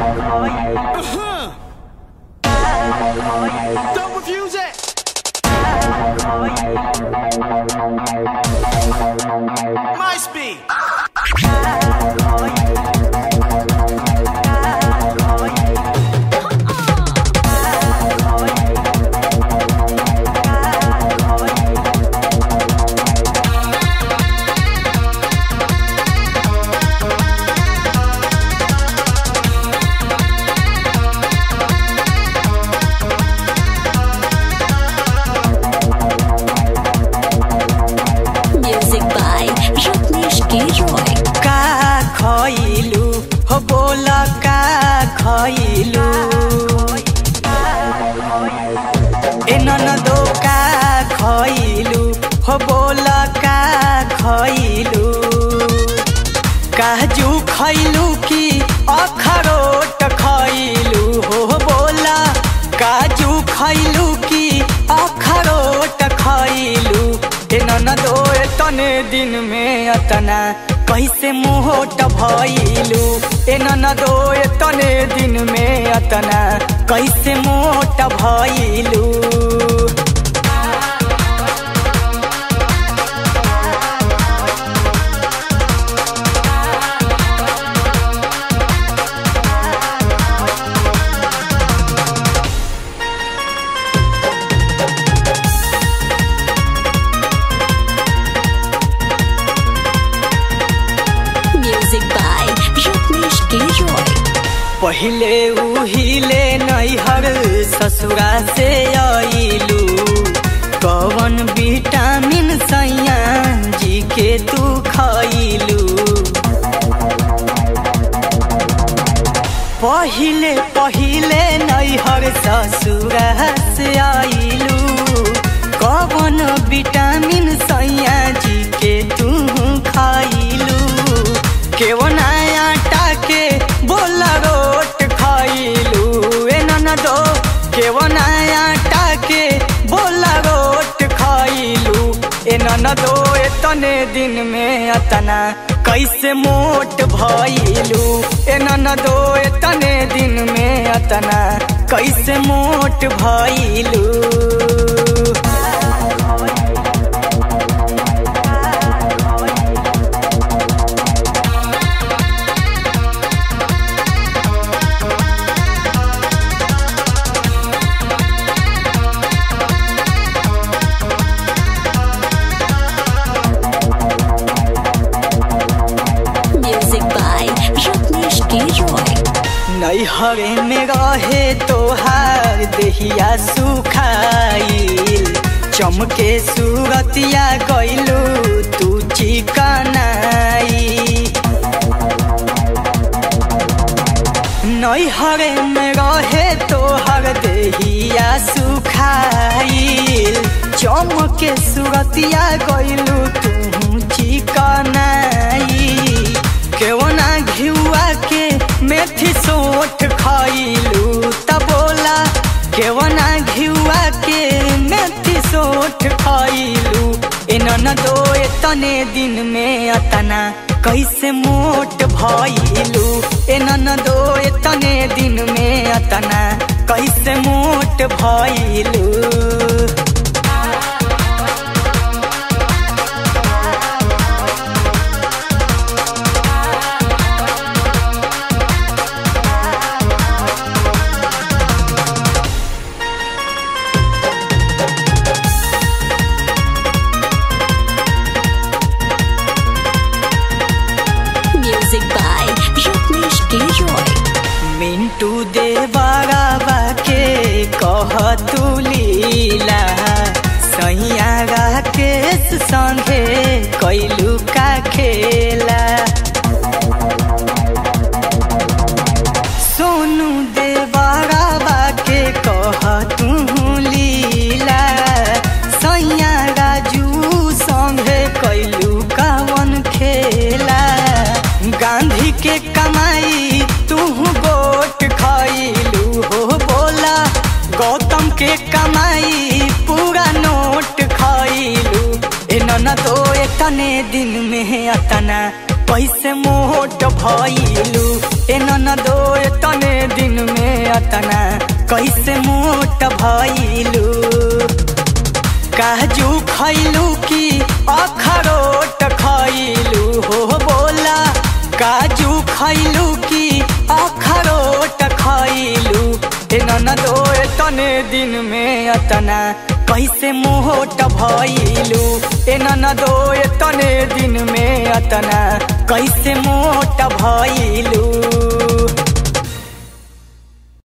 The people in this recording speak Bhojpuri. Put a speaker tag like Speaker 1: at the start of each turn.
Speaker 1: Don't refuse it. My speed.
Speaker 2: Music by Ratnesh K. Roy.
Speaker 3: का खइलू हो बोल का खइलू ए ननदो का खइलू हो बोल का खइलू काजू खइलू कि अखरोट खइलू हो बोला काजू खइलू कि अखरोट खइलू ए ननदो तने दिन में अतना कैसे मोट भइलू ए ननदो तने दिन में अतना कैसे मोट भइलू
Speaker 2: Music by Ratnesh K. Roy.
Speaker 3: पहिले उहिले नैहर ससुरा से आइलू कवन विटामिन सैया जी के तू खइलू पहिले पहिले नैहर ससुरा से आइलू कवन विटामिन सैया जी के तू खइलू केवन आटा के बोला रोट खइलू ए ननदो केवन आटा के बोला रोट खइलू ए ननदो एतने दिन में अतना कैसे मोट भइलू ए ननदो एतने दिन में अतना कैसे मोट भइलू
Speaker 2: Music by Ratnesh K. Roy.
Speaker 3: नैहरे में रहे तोहार देहिया सुखाइल चमके सूरतिया गइलू तू चिकनाई नैहरे में रहे तोहर देहिया सुखाइल चमके सूरतिया गइलू तू चिकनाई केवना घिउआ के मेथी सोठ खइलू त बोला केवना घिउआ के मेथी सोठ खइलू ए ननदो तने दिन में अतना कैसे मोट भइलू ए ननदो तने दिन में अतना कैसे मोट भइलू
Speaker 2: Music by Ratnesh K. Roy.
Speaker 3: Mintu दे बाबा के कह तू लीला सैया राकेश संगे कैलू का खेला सोनू दे बाबा के कह तू लीला सैया राजू संगे कैलू कावन खेला गांधी के कमाई तू गोट खइलू हो बोला गौतम के कमाई पूरा नोट खइलू ए नन तो एतने दिन में अतना पैसे मोट भइलू ए नन दो एतने अतना कैसे मोट भइलू काजू खैलू की अखरोट खैलू हो बोला काजू खैलू की अखरोट खैलू ए ननदो तने दिन में अतना कैसे मोट भइलू ए ननदो तने दिन में अतना कैसे मोट भइलू